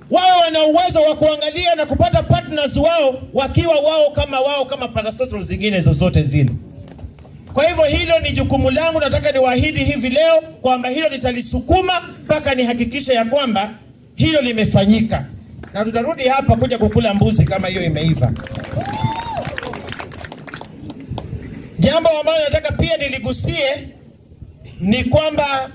wao wana uwezo wa kuangalia na kupata partners wao wakiwa wao kama wao kama parastatals zingine zozote zile. Kwa hivyo hilo ni jukumu langu, nataka niwaahidi hivi leo kwamba hilo nitalisukuma mpaka nihakikishe ya kwamba hilo limefanyika, na tutarudi hapa kuja kukula mbuzi kama hiyo imeiva. Jambo ambalo nataka pia niligusie ni kwamba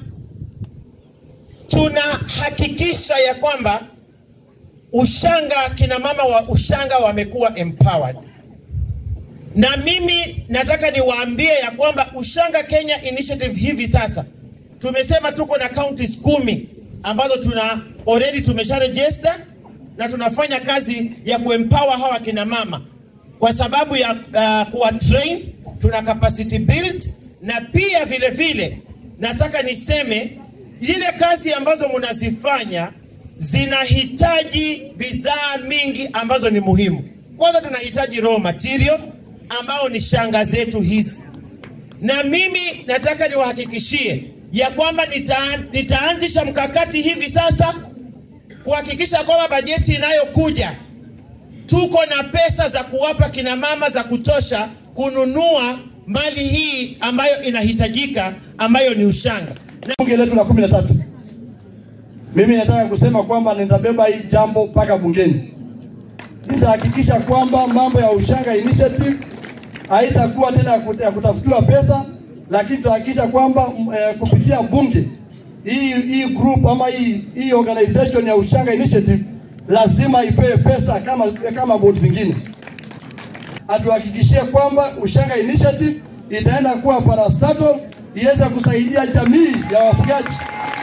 tunahakikisha ya kwamba ushanga, kina mama wa ushanga wamekuwa empowered na mimi nataka niwaambie ya kwamba Ushanga Kenya Initiative hivi sasa tumesema tuko na counties kumi ambazo tuna already tumesha register na tunafanya kazi ya kuempower hawa kina mama kwa sababu ya uh, kuwa train, tuna capacity build na pia vile vile nataka niseme zile kazi ambazo mnazifanya zinahitaji bidhaa mingi ambazo ni muhimu. Kwanza tunahitaji raw material ambao ni shanga zetu hizi, na mimi nataka niwahakikishie ya kwamba nita, nitaanzisha mkakati hivi sasa kuhakikisha kwamba bajeti inayokuja tuko na pesa za kuwapa kina mama za kutosha kununua mali hii ambayo inahitajika ambayo ni ushanga. Bunge letu la kumi na tatu, mimi nataka kusema kwamba nitabeba hii jambo mpaka bungeni. Nitahakikisha kwamba mambo ya Ushanga Initiative haitakuwa tena ya kutafutiwa pesa, lakini tutahakikisha kwamba eh, kupitia bunge hii hii group ama hii hii organization ya Ushanga Initiative lazima ipewe pesa kama kama bodi zingine. Atuhakikishie kwamba Ushanga Initiative itaenda kuwa parastatal iweze kusaidia jamii ya wafugaji.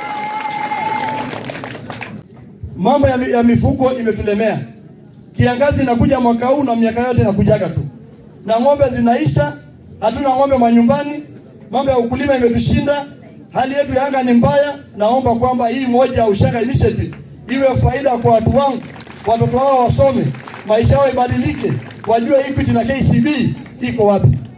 Mambo ya, ya mifugo imetulemea. Kiangazi inakuja mwaka huu na miaka yote inakujaga tu, na ng'ombe zinaisha, hatuna ng'ombe manyumbani. Mambo ya ukulima imetushinda, hali yetu ya anga ni mbaya. Naomba kwamba hii moja ya Ushanga Initiative iwe faida kwa watu wangu, watoto wao wasome, maisha yao ibadilike, wajue Equity na KCB iko wapi.